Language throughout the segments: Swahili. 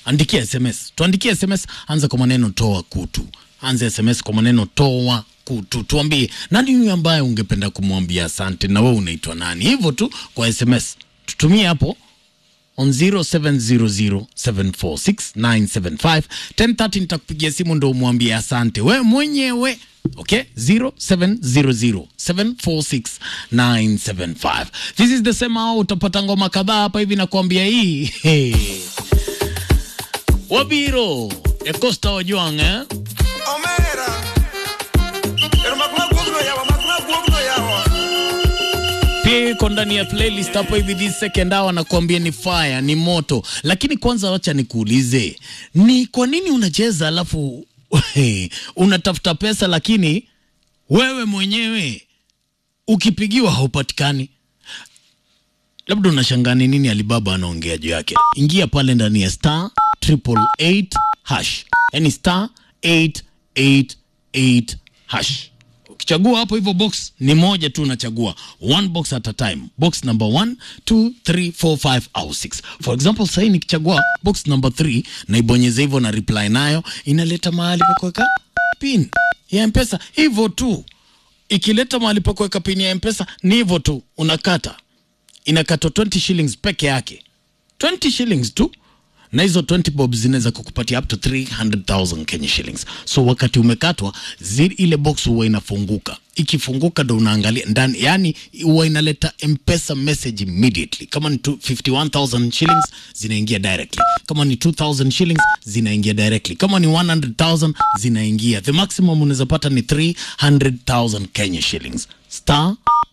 andikia sms tuandikie sms anza kwa maneno toa kutu anza sms kwa maneno toa kutu tuambie nani huyu ambaye ungependa kumwambia asante na wewe unaitwa nani hivyo tu kwa sms tutumie hapo on 0700746975 1030 nitakupigia simu ndo umwambie asante we mwenyewe okay 0700746975 this is the same hour utapata ngoma kadhaa hapa hivi nakwambia hii hey. wabiro ekosta wajwang eh? Omera. Pero makuna guogno yawa, makuna guogno yawa. pia iko ndani ya playlist hapo hivi this second hour nakuambia ni fire ni moto lakini kwanza wacha nikuulize ni kwa nini unacheza alafu unatafuta pesa lakini wewe mwenyewe ukipigiwa haupatikani labda unashangaa ni nini alibaba anaongea juu yake ingia pale ndani ya star triple eight hash yani star 888 hash ukichagua hapo hivyo box ni moja tu unachagua one box at a time box number 1 2 3 4 5 au 6 for example sahii nikichagua box number 3 naibonyeza hivyo na reply nayo inaleta mahali pa kuweka pin ya mpesa hivyo tu ikileta mahali pa kuweka pin ya mpesa ni hivyo tu unakata inakatwa 20 shillings peke yake 20 shillings tu na hizo 20 bob zinaweza kukupatia up to 300,000 Kenya shillings. So wakati umekatwa zile ile box huwa inafunguka, ikifunguka ndo unaangalia ndani, yani huwa inaleta mpesa message immediately. Kama ni tu- 51,000 shillings zinaingia directly, kama ni 2,000 shillings zinaingia directly, kama ni 100,000 zinaingia. The maximum unaweza pata ni 300,000 Kenya shillings. Star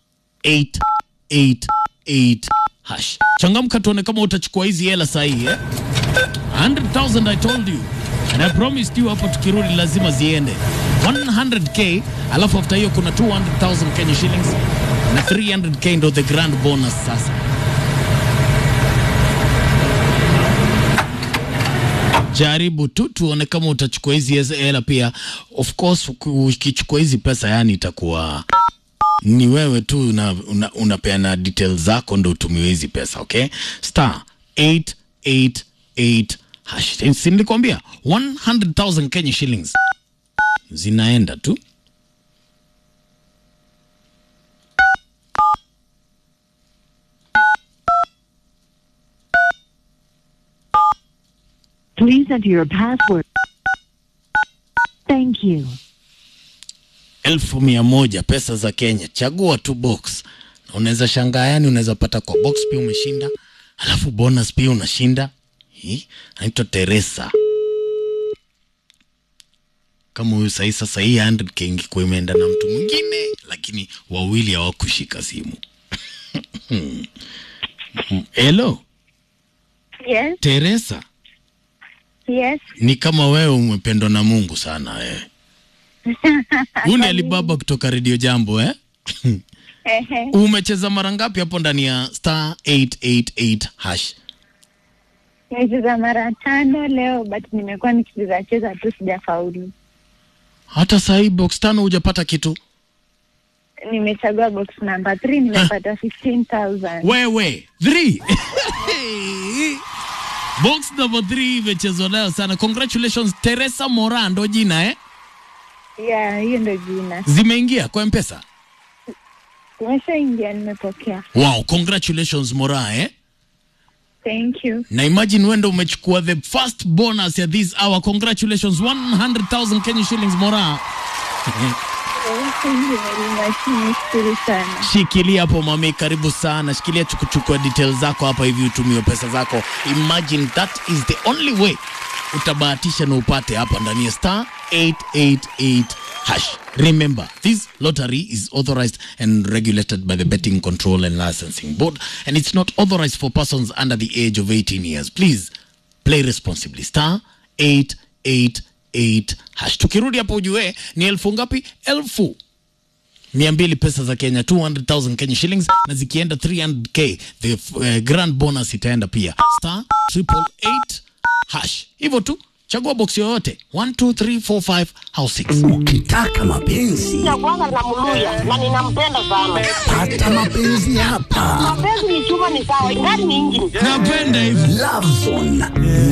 888 hash. Changamka tuone kama utachukua hizi hela sahihi eh? 100,000 I told you and I promised you hapo tukirudi lazima ziende 100k alafu after hiyo kuna 200,000 Kenya shillings na 300k ndo the grand bonus sasa jaribu tu tuone kama utachukua hizi hez- hela pia of course uki- ukichukua hizi pesa yani itakuwa ni wewe tu una, una, unapeana details zako ndo utumiwe hizi pesa okay star 888 hash si nilikwambia 100000 kenya shillings zinaenda tu Please enter your password. Thank you. elfu mia moja pesa za Kenya. Chagua tu box, na unaweza shangaa, yani unaweza pata kwa box pia umeshinda, alafu bonus pia unashinda. Hii anaitwa Teresa. Kama huyu sahii, sasa hii 100k ingekuwa imeenda na mtu mwingine, lakini wawili hawakushika simu. Hello Yes, Teresa, yes. ni kama wewe umependwa na Mungu sana wewe. Huyu ni Alibaba kutoka Radio Jambo eh? Ehe. Umecheza mara ngapi hapo ndani ya star 888 hash? Nimecheza mara tano leo but nimekuwa nikicheza cheza tu sijafaulu. Hata saa hii box tano hujapata kitu? Nimechagua box number 3 nimepata 15000. Wewe 3 box number 3 imechezwa nayo sana. Congratulations Teresa Mora ndo jina eh? Yeah, hiyo ndio jina. Zimeingia kwa M-Pesa. Nimeshaingia nimepokea. Wow, congratulations Mora eh? Thank you. Na imagine wewe ndo umechukua the first bonus ya this hour. Congratulations 100,000 Kenya shillings Mora. Thank you very much. Nishukuru sana. Shikilia hapo mami, karibu sana. Shikilia tukuchukua details zako hapa hivi utumiwe pesa zako. Imagine that is the only way utabahatisha na upate hapa ndani ya star 888 hash. Remember, this lottery is authorized and regulated by the Betting Control and Licensing Board and it's not authorized for persons under the age of 18 years. Please play responsibly. Star 888 hash. Tukirudi hapo ujue ni elfu ngapi? Elfu mia mbili pesa za Kenya 200,000 Kenya shillings na zikienda 300k the uh, grand bonus itaenda pia star triple eight hash hivyo tu chagua box yoyote 1 2 3 4 5 au 6 Ukitaka mapenzi ya kwanza namluya na ninampenda sana. pata mapenzi hapa. Mapenzi ni chuma, ni sawa, ingani ni injini. napenda hivi Love Zone